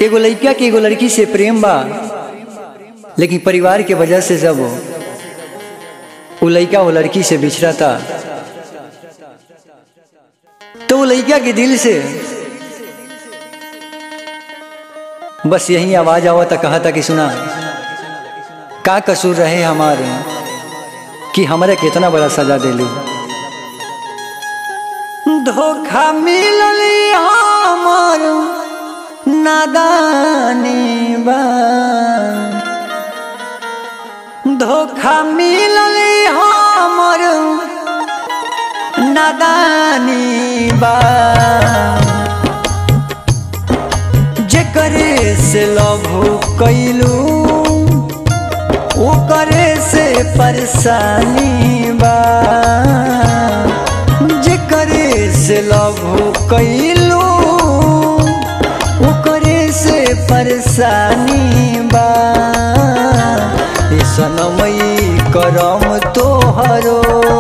एगो लड़का के एगो लड़की से प्रेम बा लेकिन परिवार के वजह से जब वो लड़का वो लड़की से बिछड़ा था तो वो लड़का के दिल से बस यही आवाज आवा था कहा था कि सुना का कसूर रहे हमारे कि हमारे कितना बड़ा सजा दिली धोखा मिलल हमार नादानी बा धोखा मिलल हमर नादानी बा जेकरे से लव कैलू ओकरे से परेशानी बा जेकरे से लव कैलू ओकरे से परेशानी बा सनमई करम तोहरो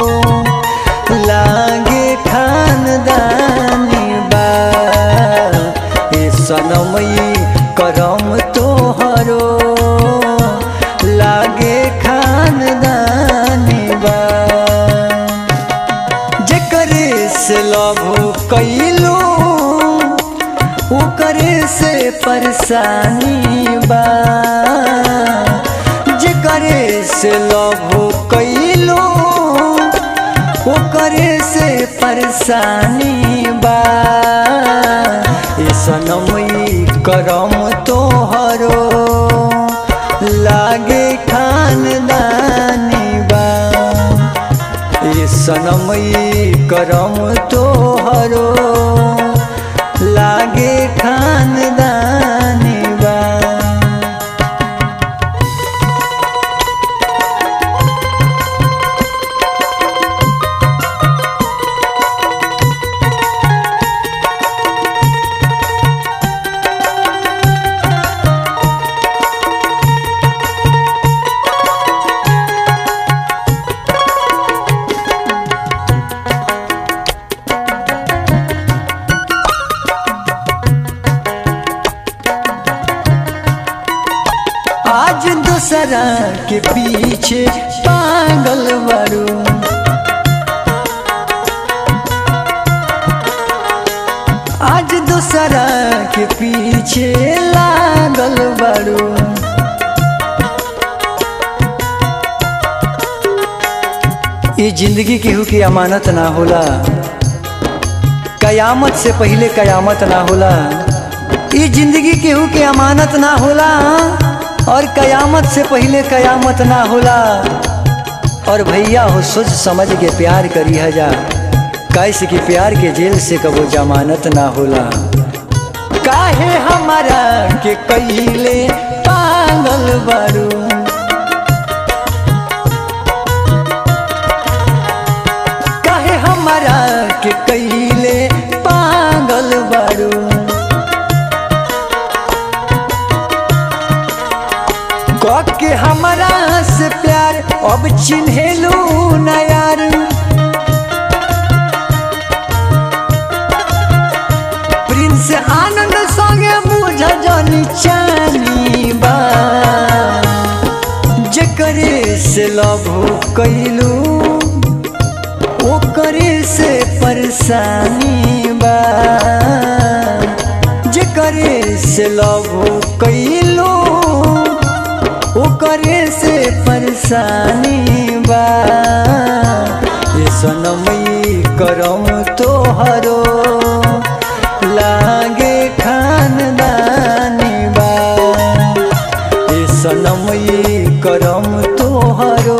लागे खानदानी बा ए सनमई करम तोहरो लागे खानदानी बा जेकरे से लभ कैलू ओकरे से परेशानी बा जेकरे से लभ कैलू ओकरे से परेशानी बा सनमई करम तोहरो लागे खानदानी बा ये सनमई करम तोहरो लागे खानदानी बा आज दूसरा के पीछे पागल बड़ू आज दूसरा के पीछे लागल बड़ू ये जिंदगी केहू की अमानत ना होला कयामत से पहले कयामत ना होला ये जिंदगी केहू के अमानत ना होला और कयामत से पहले कयामत ना होला और भैया हो सोच समझ के प्यार करी जा कैसे कि प्यार के जेल से कबो जमानत ना होला काहे हमारा के कैले पागल बारू काहे हमारा के कैले पागल बारू के हमारा से प्यार अब चिन्हेलू न यार प्रिंस आनंद संगे बुझ जनी चानी बा जेकरे से लव कैलू ओकरे से परेशानी बा जेकरे से लव कैलू ओकरे से परेशानी बा ये सनमई करम तोहरो लागे खानदानी बा ये सनमई करम तोहरो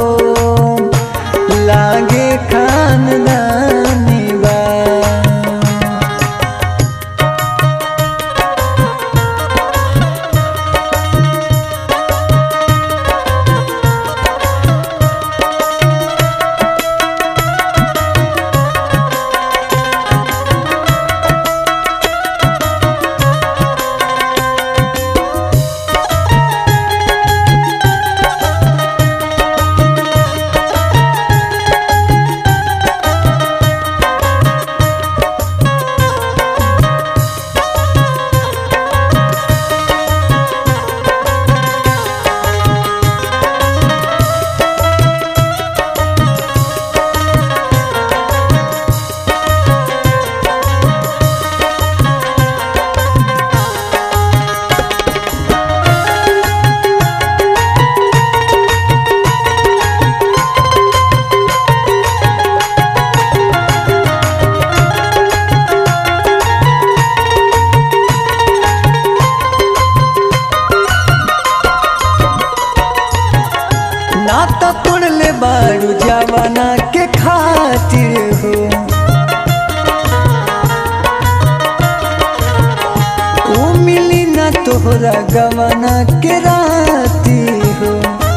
लागे खानदानी बा तोहरा गवना के राती हो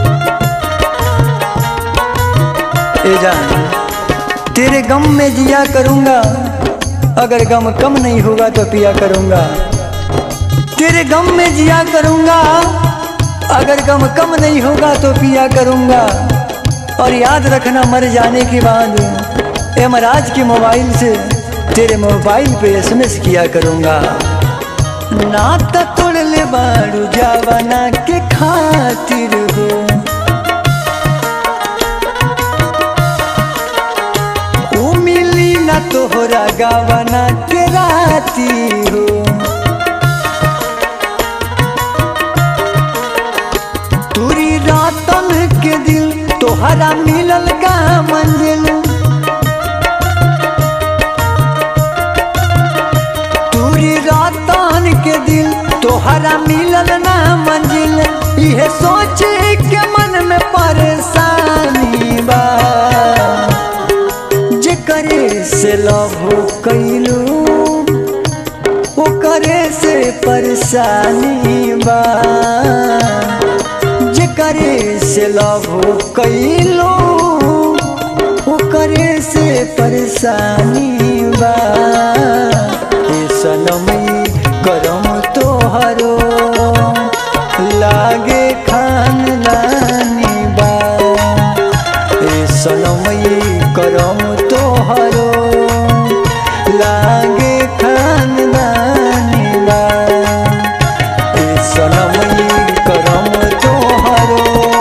ए जान तेरे गम में जिया करूंगा अगर गम कम नहीं होगा तो पिया करूंगा तेरे गम में जिया करूंगा अगर गम कम नहीं होगा तो पिया करूंगा और याद रखना मर जाने के बाद एमराज के मोबाइल से तेरे मोबाइल पे एसएमएस किया करूंगा नाता तोड़ ले बारू जावाना के खातिर हो ऊ मिली ना तोहरा गावाना के राती हो तुरी रातन के दिल तोहरा मिलल का मंजिल तुरी रातन के दिल तोहरा मिलल ना मंजिल यह सोचे के मन में परेशानी बा जे करे से लव कैलू ओकरे से परेशानी बा जे करे से लव कैलो ओकरे से परेशानी बा ए सनमई करम तोहरो लागे खानदानी बा ए सनमई करम तोहरो लागे खानदानी बा ए सनमई करम तोहरो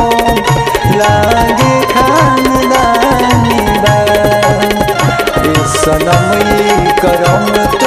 लागे खानदानी बा ए सनमई करम